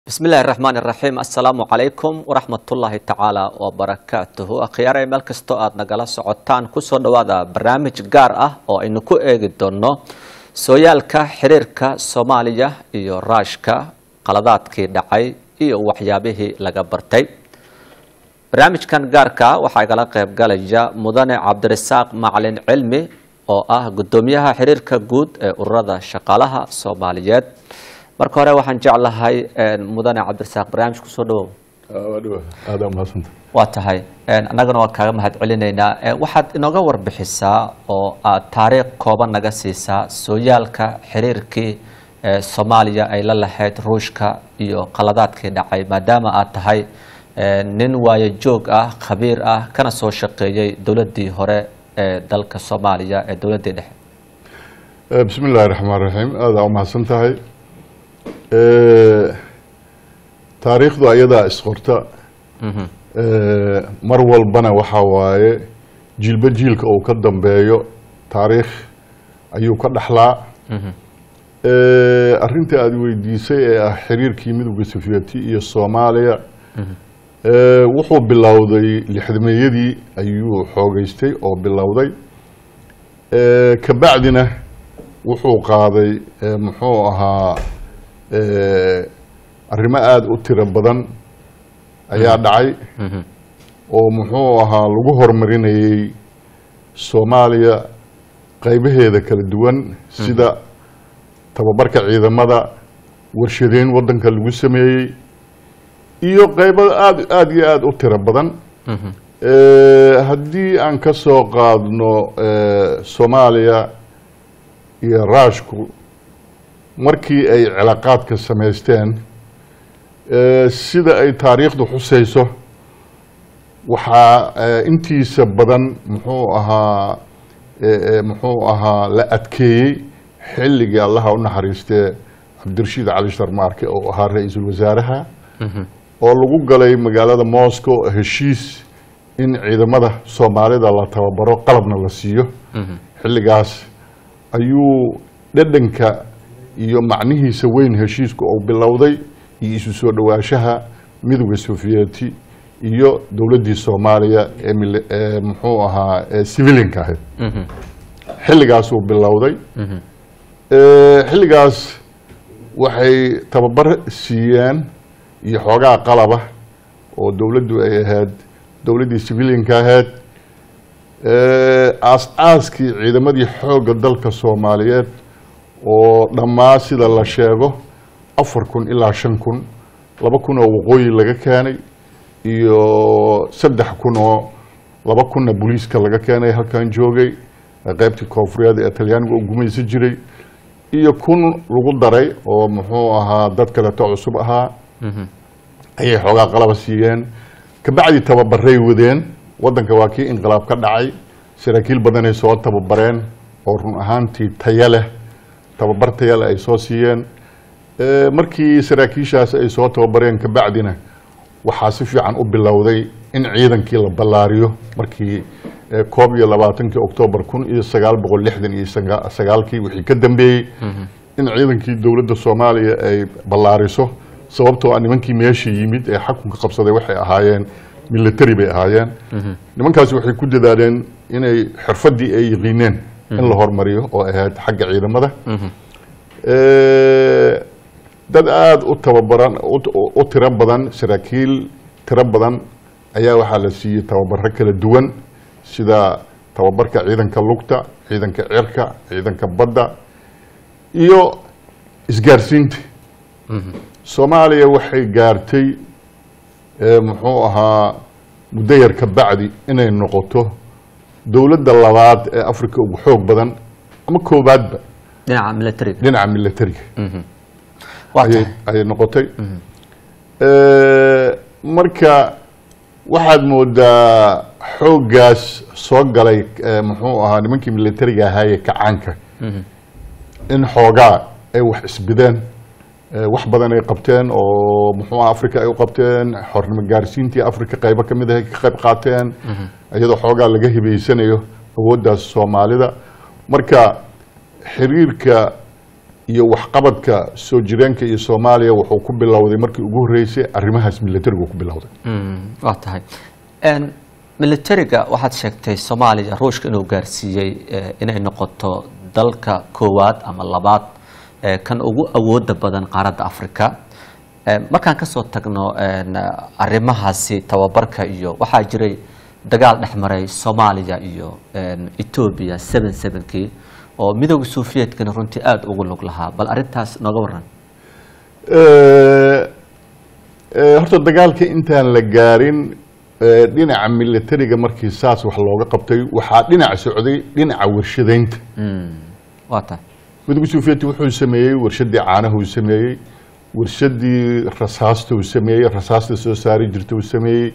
bismi illaahi raxmaan iraxiim assalaamu calaykum waraxmatullaahi tacaala wabarakaatuhu akhyaarey meel kastoo aada nagala socotaan kusoo dhowaada barnaamij gaar ah oo aynu ku eegi doonno sooyaalka xiriirka soomaaliya iyo raashka qaladaadkii dhacay iyo waxyaabihii laga bartay barnaamijkan gaarka waxaa igala qayb galaya mudane cabdirasaaq macalin cilmi oo ah guddoomiyaha xiriirka guud ee ururada shaqaalaha soomaaliyeed marka hore waxaan jeclahay mudane cabdirasaaq barnaamij kusoo dhawow aada umahadsanta waa tahay annagana waan kaaga mahad celinaynaa waxaad inooga warbixisaa oo aad taariikh kooban naga siisaa sooyaalka xiriirkii soomaaliya ay la lahayd ruushka iyo qaladaadkii dhacay maadaama aad tahay nin waayo joog ah khabiir ah kana soo shaqeeyey dowladdii hore ee dalka soomaaliya ee dowladdii dhexe bismi illaahi raxmaan raxiim aada umahadsan tahay taariikhdu ayadaa isqorta mar walbana waxaa waaye jiilba jiilka uu ka dambeeyo taariikh ayuu ka dhaxlaa arrinta aada weydiisay ee ah xiriirkii midowga sufiyati iyo soomaaliya wuxuu bilowday lixdameeyadii ayuu xoogeystay oo bilowday kabacdina wuxuu qaaday muxuu ahaa arrimo aada u tiro badan ayaa dhacay oo muxuu ahaa lagu horumarinayey soomaaliya qaybaheeda kala duwan sida tababarka ciidamada warshadeyn waddanka lagu sameeyey iyo qaybo aada aada iyo aada u tiro badan haddii aan ka soo qaadno soomaaliya iyo raashku markii ay cilaaqaadka samaysteen sida ay taariikhdu xusayso waxaa intiisa badan muxuu ahaa muxuu ahaa la adkeeyey xilligii allaha u naxariistee cabdirashiid cali sharmaarke oo ahaa ra-iisul wasaaraha oo lagu galay magaalada moscow heshiis in ciidamada soomaalida la tababaro qalabna la siiyo xilligaas ayuu dhedhanka iyo macnihiisa weyn heshiisku uu bilowday iyo isu soo dhowaanshaha midowda sofiyeti iyo dowladdii soomaaliya ee muxuu ahaa ee civilinka ahayd xilligaasuu bilowday xilligaas waxay tababar siiyeen iyo xoogaa qalaba oo dowladdu ay ahayd dowladdii civilinka ahayd aas-aaskii ciidamadii xoogga dalka soomaaliyeed oo dhammaa sida la sheego afar kun ilaa shan kun laba kun oo waqooyi laga keenay iyo saddex kun oo laba kunna booliiska laga keenay halkan joogay qeybtii koonfureed ee talyaaniga u gumaysan jiray iyo kun lagu daray oo muxuu ahaa dad kaleto cusub ahaa ayay xoogaa qalaba siiyeen kabacdi tababaray wadeen waddanka waa kii inqilaab ka dhacay saraakiil badanay soo tababareen oo run ahaantii taya leh tababar taya leh ay soo siiyeen markii saraakiishaas ay soo tababareen kabacdina waxaa si fiican u bilowday in ciidankii la ballaariyo markii koob iyo labaatankii oktoobar kun iyo sagaal boqol lixdan iyo sagaalkii wixii ka dambeeyey in ciidankii dowladda soomaaliya ay ballaariso sababtoo a nimankii meesha yimid ee xakunka qabsaday waxay ahaayeen military bay ahaayeen nimankaasi waxay ku dadaaleen inay xirfaddii ay yiqiineen in la hormariyo oo ahayd xagga ciidamada dad aada u tababaran u tiro badan saraakiil tiro badan ayaa waxaa la siiyey tababaro kala duwan sida tababarka ciidanka lugta ciidanka cirka ciidanka badda iyo isgaarsiinta soomaaliya waxay gaartay muxuu ahaa muddo yar ka bacdi inay noqoto dowladda labaad ee africa ugu xoog badan ama koobaadba dhinaca militariga dhinaca militariga waa ayay tahay ayay noqotay marka waxaad moodaa xooggaas soo galay muxuu ahaa nimankii militariga ahaayee kacaanka in xoogaa ay wax isbideen wax badan ay qabteen oo muxuu aha africa ay u qabteen xornimo gaarsiintii africa qaybo ka mid ah ay ka qayb qaateen iyadoo xoogaa laga hibeysanayo awooddaas soomaalida marka xiriirka iyo waxqabadka soo jireenka iyo soomaaliya wuxuu ku bilowday markii ugu horreysay arrimahaas militarigu ku bilowday waa tahay militariga waxaad sheegtay soomaaliya ruushka inuu gaarsiiyey inay noqoto dalka koowaad ama labaad kan ugu awooda badan qaaradda africa markaan kasoo tagno arrimahaasi tababarka iyo waxaa jiray dagaal dhex maray soomaaliya iyo etoobiya seven sevenkii oo midooda suufiyeedkana runtii aada ugu lug lahaa bal arrintaas nooga waran horta dagaalka intaan la gaarin dhinaca militariga markii saas wax looga qabtay waxaa dhinac socday dhinaca warshadaynta waa tahay midooda suufiyeedka wuxuu sameeyey warshadii caanaha uu sameeyey warshadii rasaasta uu sameeyey rasaasta soo saari jirta uu sameeyey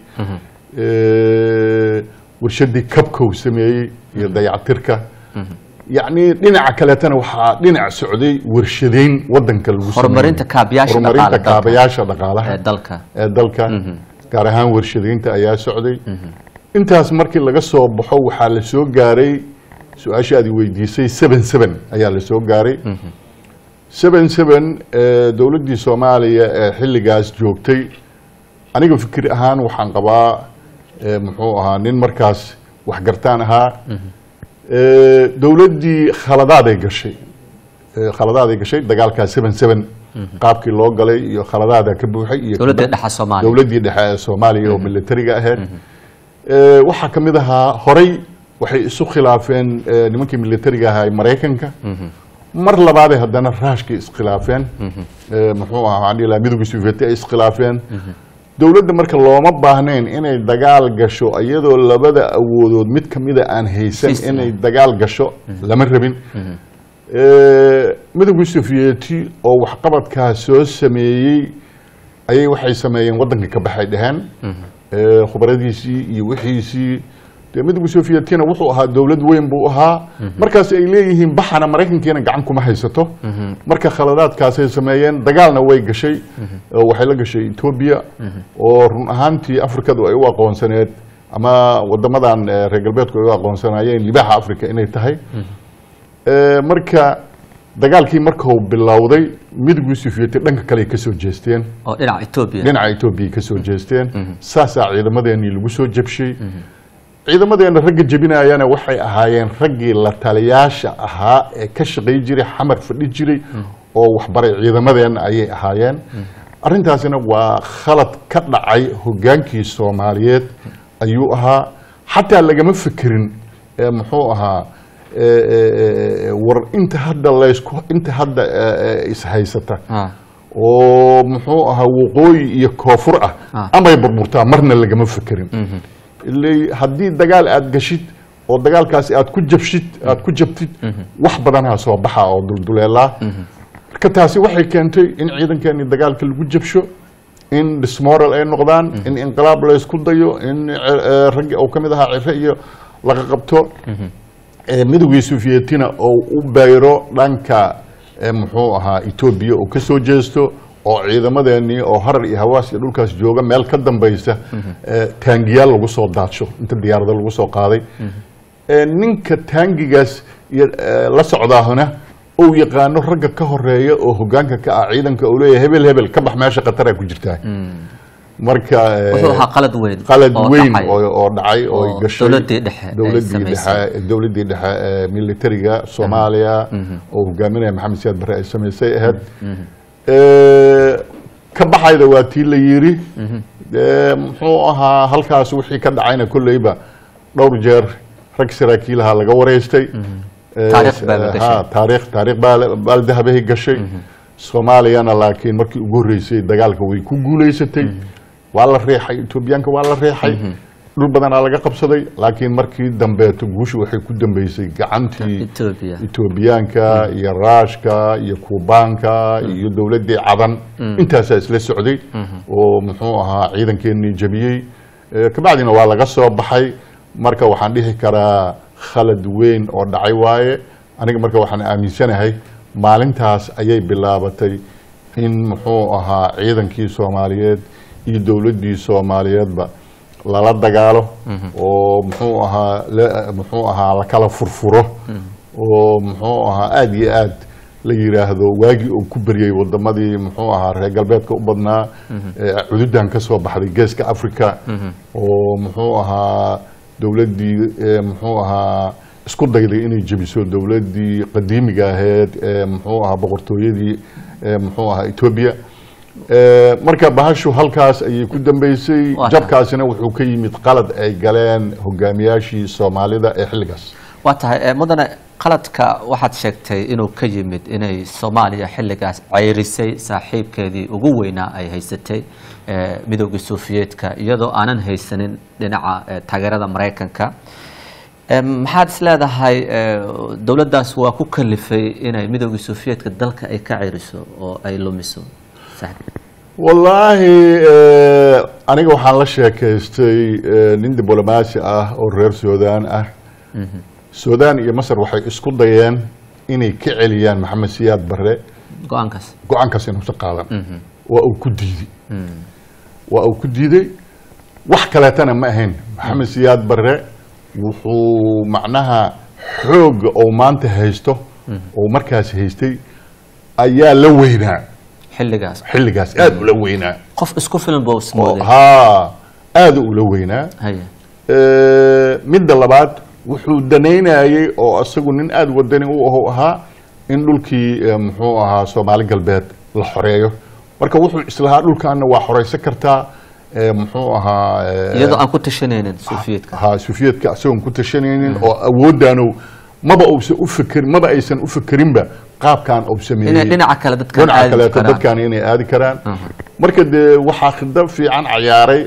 warshadii kabka uu sameeyey iyo dayactirka yacni dhinaca kaleetana waxaa dhinac socday warshadayn wadanka lagu horumarinta kaabayaasha horumarinta dhaqaale dalka. kaabayaasha dhaqaalaha ee dalka ee dalka gaar ahaan warshadaynta ayaa socday intaas markii laga soo baxo waxaa la soo gaaray su-aasha aad i weydiisay seven seven ayaa la soo gaaray seven seven dowladdii soomaaliya ee xilligaas joogtay aniga fikir ahaan waxaan qabaa eh, muxuu ahaa nin markaas waxgartaan ahaa Eh, dowladdii khaladaaday gashay Eh, khaladaaday gashay dagaalkaa seven seven qaabkii loo galay iyo khaladaadaa ka buuxay iyo dowladda dhexe soomaaliya dowladdii dhexe ee soomaaliya oo militariga ahayd Eh, waxaa ka mid ahaa horey waxay isu khilaafeen eh, nimankii militariga ahaa ee maraykanka mar labaaday haddana raashkay iskhilaafeen Eh, muxuu ahaa waxaan dhihi lahaa midowgii sovieti ay iskhilaafeen dowladda marka looma baahnayn inay dagaal gasho iyadoo labada awoodood mid kamida aan haysan Fist, inay dagaal gasho lama rabin Eh, midowgii sovieti oo waxqabadkaa soo sameeyey ayay waxay sameeyeen waddanka ka baxay dheheen Eh, khubaradiisii iyo wixiisii dee midowgii sovietina wuxuu ahaa dowlad weyn buu ahaa markaas ay leeyihiin baxana maraykankiina gacan kuma haysato marka khaladaadkaasay sameeyeen dagaalna way gashay oo waxay la gashay etoobiya oo run ahaantii afrikadu ay u aqoonsaneed ama wadamadan eh, reer galbeedku ay u aqoonsanaayeen libaaxa africa inay tahay Eh, marka dagaalkii markuu bilowday midowgii sovieti dhanka kale ay kasoo jeesteen oo dhinaca etoobiya dhinaca etoobiya ka soo jeesteen saasaa ciidamadeenii lagu soo jabshay ciidamadeena ragga jebinayana waxay ahaayeen raggii la taliyaasha ahaa ee ka shaqay jiray xamar fadhi jiray oo waxbaray ciidamadeena ayay ahaayeen arrintaasina waa khalad ka dhacay hogaankii soomaaliyeed ayuu ahaa xataa lagama fikirin ee muxuu ahaa ee, ee, ee, war inta hadda laysku inta hadda ee, ee, ishaysata Ah, oo muxuu ahaa waqooyi iyo koonfur ah Ah. amay burburtaa marna lagama fekerin ilay haddii dagaal aad gashid oo dagaalkaasi aad ku jabshid aad ku jabtid wax badanaa soo baxa oo dulduleelaa marka taasi waxay keentay in ciidankeeni dagaalka lagu jabsho in dismoral ay noqdaan in inqilaab laysku dayo in eh, eh, raggi uu ka mid ahaa cire iyo laga qabto Eh, midowgii sovietina oo u bayro dhanka eh, muxuu ahaa etoobiya oo ka soo jeesto oo ciidamadeenii oo harar iyo hawaas iyo dhulkaas jooga meel ka dambaysa eh, taangiyaal lagu soo daadsho inta diyaarada lagu soo qaaday Eh, ninka taangigaas iyo eh, la socdaahuna uu yaqaano ragga ka horeeya oo hogaanka ka ah ciidanka uu leeyahay hebel hebel ka bax meesha khataraa ku jirtaa marka eh, wuxuu ahaa qalad weyn qalad oo weyn dhacay. oo oo dhacay oo ay oo gashay dowladdii dhexe ay dowladdii samaysay. dhexe dowladdii dhexe ee militariga Soomaaliya oo hogaaminaya Maxamed Siyaad Barre ay samaysay ahayd ee ka baxayda waa tii la yiri ee muxuu ahaa halkaas wixii ka dhacayna kulleyba dhowr jeer rag saraakiilaha laga wareystay Ee, Taariikh baa la gashay. ha, taariikh taariikh baa la- baa la dahabahay gashay soomaaliyana laakiin markii ugu horreysay dagaalka way ku guuleysatay waa la reexay etoobiyaanka waa la reexay dhul badanaa laga qabsaday laakiin markii dambeeto guushu waxay ku dambeysay gacantii etoobiya etoobiyaanka iyo raashka iyo kuubaanka iyo dowladdii cadan intaasaa isla socday oo muxuu ahaa ciidankeenii jabiyey Eh, kabacdina waa laga soo baxay marka waxaan dhihi karaa khalad weyn oo dhacay waaye aniga marka waxaan aaminsanahay maalintaas ayay bilaabatay in muxuu ahaa ciidankii soomaaliyeed iyo dowladdii soomaaliyeedba lala dagaalo oo muxuu ahaa la- muxuu ahaa la kala furfuro oo muxuu ahaa aada iyo aad la yiraahdo waagii uu ku beryay wadamadii muxuu ahaa reer galbeedka u badnaa ee cududan ka soo baxday geeska africa oo muxuu ahaa dowladdii ee muxuu ahaa isku dayday inay jebiso dowladdii qadiimiga ahayd ee muxuu ahaa boqortooyadii ee muxuu ahaa etoobiya Ee, marka bahashu halkaas ayay ku dambeysay Waa jabkaasina wuxuu ka yimid qalad ay galeen hogaamiyaashii soomaalida ee xilligaas waa tahay eh, mudane qaladka waxaad sheegtay inuu ka yimid inay soomaaliya xilligaas ceyrisay saaxiibkeedii ugu weynaa ay haysatay eh, midoogii sofiyeetka iyadoo aanan haysanin dhinaca eh, taageerada maraykanka Eh, maxaad is leedahay eh, dowladdaas waa ku kalifay inay midoogii sofiyeetka dalka ay ka ceyriso oo ay lumiso saaxiib wallaahi eh, aniga waxaan la sheekaystay eh, nin diblomaasi ah oo reer suudaan ah suudaan iyo masar waxay isku dayeen inay ka celiyaan maxamed siyaad barre go-aankaas go-aankaas inuusan qaadan waa uu ku diiday waa uu ku diiday wax kaleetana ma ahayn maxamed siyaad barre wuxuu macnaha xooga oo maanta haysto oo markaas haystay ayaa la weynaa xilligaas xilligaas aada ula weynaa qof isku filan buu oo ismooday haa aada ula weynaa haya Eh, midda labaad wuxuu danaynayay oo isagu nin aada wadani u ahu ahaa in dhulkii eh, muxuu ahaa soomaali galbeed la xoreeyo marka wuxuu islahaa dhulkaana waa xoreysan kartaa eh, muxuu ahaa eh, iyadoo aan ku tashanaynin sofiyeetka ha sufiyeedka isagoon ku tashanaynin oo awooddaanu maba uusan u fekerin maba aysan u fekerinba qaabkan uu inay sameeyey dhinaca kale dadkan dhinaca aadi kaleeto karaan dadkan inay aadi karaan Mhm. marka dee waxaa khidab fiican cayaaray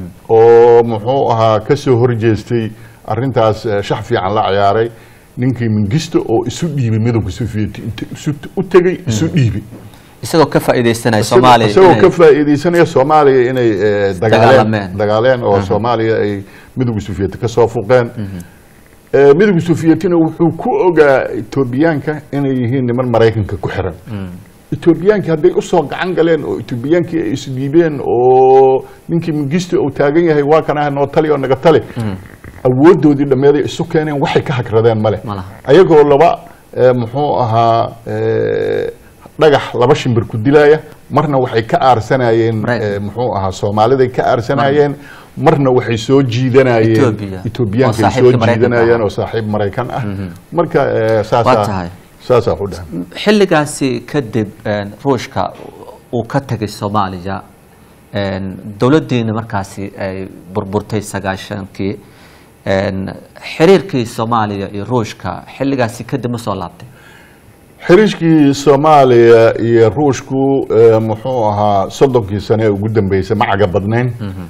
oo muxuu ahaa ka soo horjeestay arrintaas eh, shax fiican la cayaaray ninkii mingisto oo isu dhiibay midowga soviet inta isu u tegay isu dhiibay isagoo ka faa'iidaysanaya Isagoo- soomaaliya isagoo inay- ka faa'iidaysanaya soomaaliya inay eh, dagaaleen Dagaalameen. dagaaleen oo soomaaliya ay midowga soviet ka soo fuqeen Eh, midowga sovietina wuxuu ku ogaa etoobiyaanka inay yihiin niman maraykanka ku xiran etoobiyaankii hadday usoo gacan galeen oo etoobiyaankii ay isdhiibeen oo ninkii mingisti uu taagan yahay waa kan ah noo tali oo naga tali awoodoodii dhammeeday isu keeneen waxay ka hagradeen male Ma laha. ayagoo laba eh, muxuu ahaa eh, dhagax laba shimbir ku dilaya marna waxay ka aarsanayeen Maraykan. eh, muxuu ahaa soomaaliday ka aarsanayeen marna waxay soo jiidanayeen Ethiopia. etoobiyaanka Oo ay soo saaxiibka Maraykanka jiidanayeen ah. oo saaxiib maraykan ah marka eh, Waa saasaa tahay. saasaa ku dhahan xilligaasi kadib een, ruushka uu ka tegay soomaaliya een, dowladdiina markaasi ay burburtay sagaashankii een, xiriirkii soomaaliya iyo ruushka xilligaasi kadib ma soo laabtay xiriirkii soomaaliya iyo ruushku eh, muxuu ahaa soddonkii sane ee ugu dambeysay ma caga badnayn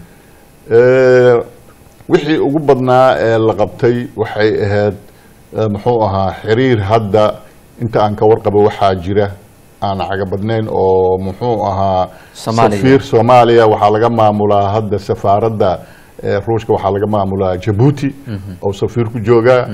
Eh, wixii ugu badnaa ee la qabtay waxay ahayd eh, muxuu ahaa xiriir hadda inta aan ka warqabo waxaa jira aan caga badnayn oo muxuu ahaa Soomaaliya. safiir soomaaliya waxaa laga maamulaa hadda safaaradda eh, ruushka waxaa laga maamulaa jabuuti oo safiir ku jooga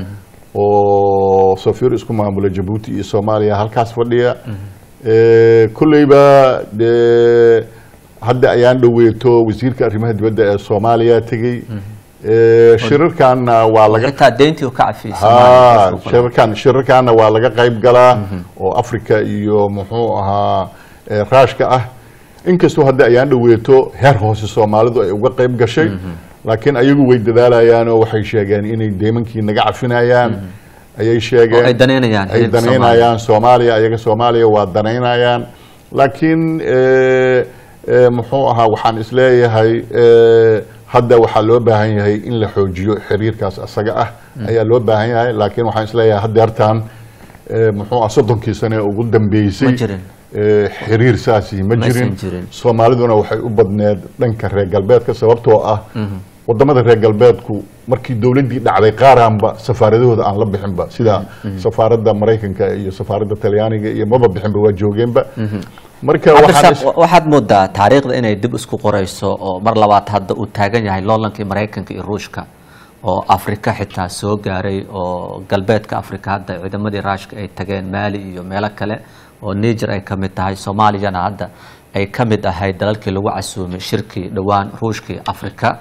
oo safiir isku maamula jabuuti iyo soomaaliya halkaas fadhiya Eh, kolleyba dee hadda ayaan dhoweeto wasiirka arrimaha dibadda ee soomaaliya tegey Eh, shirarkaana waa laga xitaa deyntii uu ka cafiyey ha Soomaaliya, ruushka. shirarkan shirarkaana waa laga qayb galaa oo africa iyo muxuu ahaa eh, raashka ah inkastoo hadda ayaan dhoweeto heer hoose soomaalidu ay uga qayb gashay laakiin ayagu way dadaalayaan oo waxay sheegeen inay deymankii naga cafinayaan ayay sheegeen Oo ay danaynayaan ay xiriirka danaynayaan soomaaliya ayaga soomaaliya waa danaynayaan laakiin eh, eh, muxuu ahaa waxaan isleeyahay eh, hadda waxaa loo baahan yahay in la xoojiyo xiriirkaas asaga ah ayaa loo baahan yahay laakiin waxaan isleeyahay haddeertaan eh, muxuu ah soddonkii sane ee ugu dambeysay Ma jirin. eh, xiriir saasi ma Ma aysan jirin jirin. soomaaliduna waxay u badneed dhanka reer galbeedka sababtoo ah wadamada reer galbeedku markii dowladdii dhacday qaaraanba safaaradahooda aan la bixinba sida safaaradda maraykanka iyo safaaradda talyaaniga iyo maba bixinba waa joogeenba marka waxaan is- cabdirasaaq waxaad moodaa taariikhda inay dib isku qorayso oo mar labaad hadda uu taagan yahay loolankii maraykanka iyo ruushka oo afrika xitaa soo gaaray oo galbeedka afrika hadda ciidamadii raashka ay tageen maali iyo meelo kale oo niger ay ka mid tahay soomaaliyana hadda ay ka mid ahayd dalalkii lagu casuumay shirkii dhowaan ruushkii afrika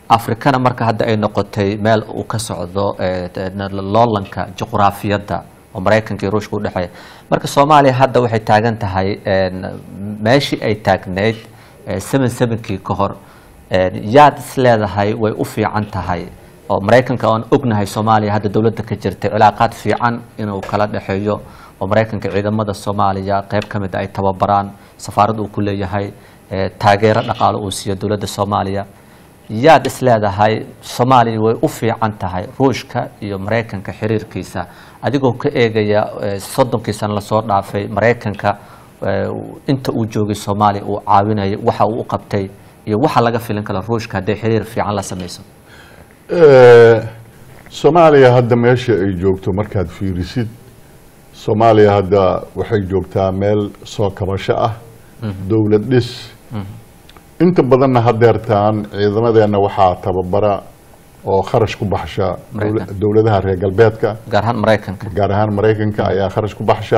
afrikana marka hadda ay noqotay meel uu ka socdo eh, loolanka juqraafiyadda oo maraykanka iyo ruushka udhexeeya marka soomaaliya hadda waxay taagan tahay meeshii ay taagneyd seven sevenkii ka hor yaad is leedahay way u fiican tahay oo maraykanka oan ognahay soomaaliya hadda dowladda ka jirtay cilaaqaad fiican inuu kala dhexeeyo oo maraykanka ciidamada soomaaliya qeyb ka mid a ay tababaraan safaarad uu ku leeyahay taageero dhaqaalo uu siiyo dowladda soomaaliya yaad is leedahay soomaaliya way u fiican tahay ruushka iyo maraykanka xiriirkiisa adigoo ka eegaya soddonkii sano lasoo dhaafay maraykanka inta uu joogay soomaaliya uu caawinayo waxa uu u qabtay iyo waxa laga filin kara ruushka hadday xiriir fiican la sameyso soomaaliya hadda meesha ay joogto markaad fiirisid soomaaliya hadda waxay joogtaa meel soo kabasho ah dowlad dhis inta badanna hadeertaan ciidamadeenna waxaa tababara oo kharash ku baxsha dowladaha reer galbeedka gaar ahaan maraykanka gaar ahaan maraykanka ayaa kharash ku baxsha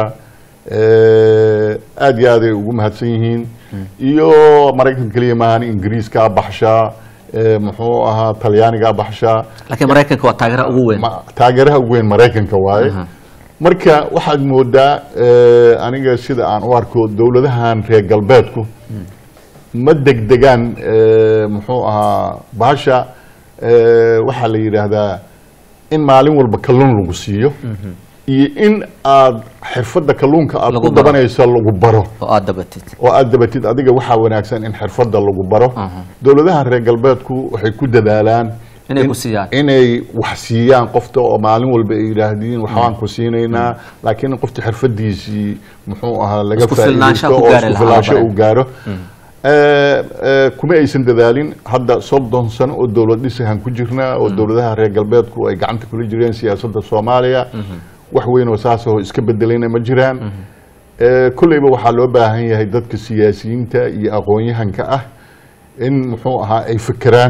aada iyo aad ay ugu mahadsan yihiin iyo maraykanka keliya maahan ingiriiskaa baxshaa muxuu ahaa talyaanigaa baxshaa laakiin maraykanka waa taageeraha ugu weyn taageeraha ugu weyn maraykanka waaye marka waxaad moodaa aniga sida aan u arko dowladahan reer galbeedku ma degdegaan muxuu ahaa bahasha waxaa la yidhaahdaa in maalin walba kalluun lagu siiyo iyo in aad xirfadda kalluunka aad ku dabanayso lagu baro oo aada dabatid oo aada dabatid adiga waxaa wanaagsan in xirfadda lagu baro dowladaha reer galbeedku waxay ku dadaalaan inay ku siiyaan inay wax siiyaan qofta oo maalin walba ay yidhaahdiin waxbaan ku siinaynaa laakiin qofta xirfadiisii muxuu ahaa laga Isku filnaansho faa'iidaysto ku oo gaari isku lahaa filnaansho bare. uu gaaro kuma aysan dadaalin hadda soddon sano oo dowlad dhisahan ku jirnaa oo dowladaha reer galbeedku ay gacanta kula jireen siyaasadda soomaaliya wax weyn oo saas oo iska bedelayna ma jiraan Eh, kolleyba waxaa loo baahan yahay dadka siyaasiyiinta iyo aqoon-yahanka ah in muxuu ahaa ay fekeraan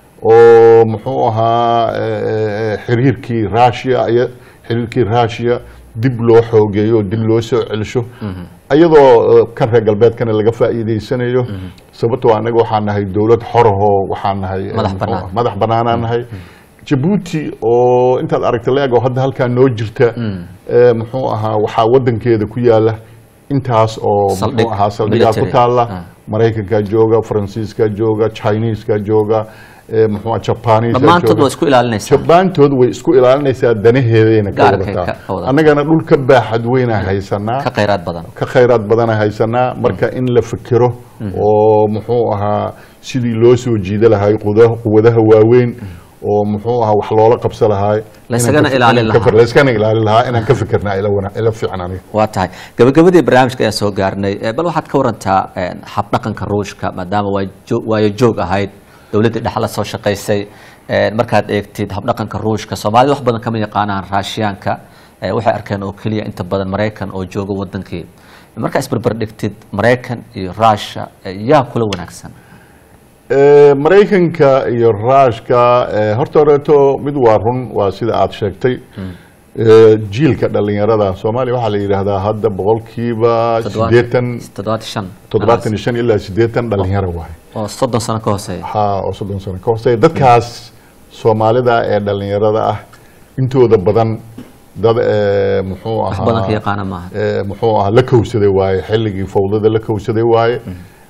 oo muxuu ahaa eh, eh, xiriirkii russia iyo xiriirkii russia dib loo xoogeeyo oo dib loo soo celsho iyadoo eh, kan reer galbeedkana laga faa'iideysanayo sababtoo anaga waxaan nahay dowlad xorahoo waxaan nahay eh, Madax muxuu bannaan. ahaa, madax banaanaan nahay jabuuti oo intaad aragta leeg oo hadda halkaa noo jirta eh, muxuu ahaa waxaa wadankeeda ku yaala intaas oo Saldhig, muxuu ahaa saldhigaa ku military. taala Ah. maraykanka jooga faransiiska jooga chineeska jooga eh, muxuu ahaa jabaaniiska dhammaantood waa isku ilaalinaysaa jabaantood way isku ilaalinaysaa danaheedayna ka Gaarkay wadataa ka wadataa. annagana dhul ka baaxad weynaa haysanaa ka khayraad badan ka khayraad badana haysanaa marka in la fekero oo muxuu ahaa sidii loo soo jiida lahay quda- quwadaha waaweyn oo muxuu ahaa wax loola qabsa lahay Laysagana inaan ka- ilaalin inaan ka lahaa. fir- layskana ilaalin lahaa inaan ka fikirnaa ila wana- ila fiican aniga waa tahay gabagabadii barnaamijka ayaan soo gaarnay Eh, bal waxaad ka warantaa eh, habdhaqanka ruushka maadaama waa jo- waayo joog ahayd dowladdii dhexe la soo shaqaysay Eh, markaad eegtid habdhaqanka ruushka soomaalida wax badan kama yaqaanaan raashiyaanka Eh, waxay arkeen oo keliya inta badan maraykan oo jooga wadankii markaa isbarbar dhigtid maraykan iyo ruusha eh, yaa kula wanaagsan Eh, maraykanka iyo ruushka eh, horta horeeto mid waa run waa sida aad sheegtay Eh, jiilka dhalinyarada soomaaliya waxaa la yidhaahdaa hadda boqolkiiba Toddobaatan- sideetan toddobaatan iyo shan toddobaatan iyo shan ilaa sideetan dhalinyaro waay oo soddon sano ka hooseeya ha oo soddon sano ka hooseeya dadkaas soomaalida ee dhalinyarada ah intooda badan dad eh, muxuu wax badan ka ahaa yaqaana maaha eh, muxuu ahaa la kowsaday waaye xilligii fawdada la kowsaday waaye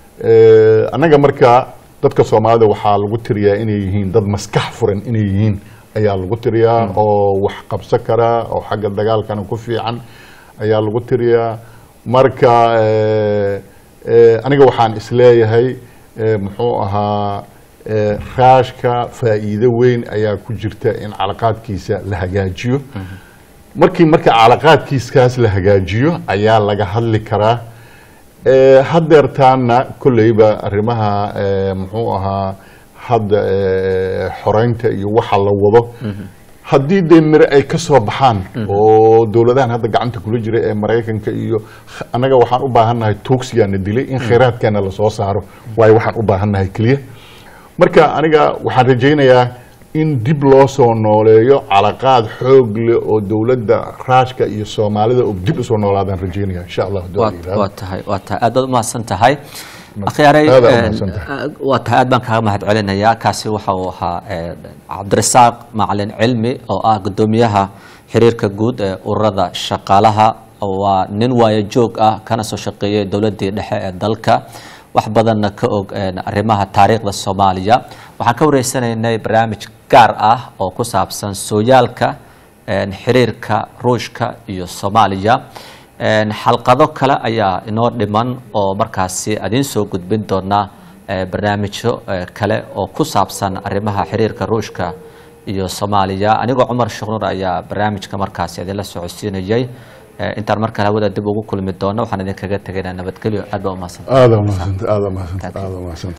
Eh, annaga marka dadka soomaalida waxaa lagu tiriyaa inay yihiin dad maskax furan inay yihiin ayaa lagu tiriyaa oo wax qabsan kara oo xagga dagaalkana ku fiican ayaa lagu tiriyaa marka eh, eh, aniga waxaan isleeyahay eh, muxuu ahaa eh, raashka faa'iido weyn ayaa ku jirta in calaqaadkiisa la hagaajiyo markii marka calaqaadkiiskaas la hagaajiyo ayaa laga hadli karaa Eh, hadeertaana kolleyba arrimaha eh, muxuu ahaa hadda eh, xoreynta iyo waxa la wado haddii dee mire ay ka soo baxaan oo dowladahan hadda gacanta kula jira ee maraykanka iyo annaga waxaan u baahannahay tuugsigaana dilay in khayraadkeena lasoo saaro waayo waxaan u baahannahay keliya marka aniga waxaan rajaynayaa in dib loo soo nooleeyo calaqaad xoog leh oo dowladda raashka iyo soomaalida oo dib usoo noolaadaan rajaynaya insha allah haddii waa la yidhaahdo. waa tahay waa tahay aad baad umahadsan tahay akhyaaray Aad aad eh, umahadsan tahay. waa tahay aad baan kaaga mahad celinayaa kaasi waxa uu ahaa eh, cabdirasaaq macalin cilmi oo ah gudoomiyaha xiriirka guud ee ururada shaqaalaha waa nin waayo joog ah kana soo shaqeeyay dowladii dhexe ee dalka wax badanna ka og arrimaha taariikhda soomaaliya waxaan ka wareysanaynay barnaamij gaar ah oo ku saabsan sooyaalka xiriirka ruushka iyo soomaaliya xalqado kale ayaa inoo dhiman oo markaasi adiin soo gudbin doona barnaamijyo kale oo ku saabsan arrimaha xiriirka ruushka iyo soomaaliya anigoo cumar shuqnur ayaa barnaamijka markaasi idinla socodsiinayay intaan markale hawada dib ugu kulmi doono waxaan idinkaga tegaynaa nabadgelyo aad baa umahadsan aada umahadsantahay aada umahadsantahay aada umahadsantahay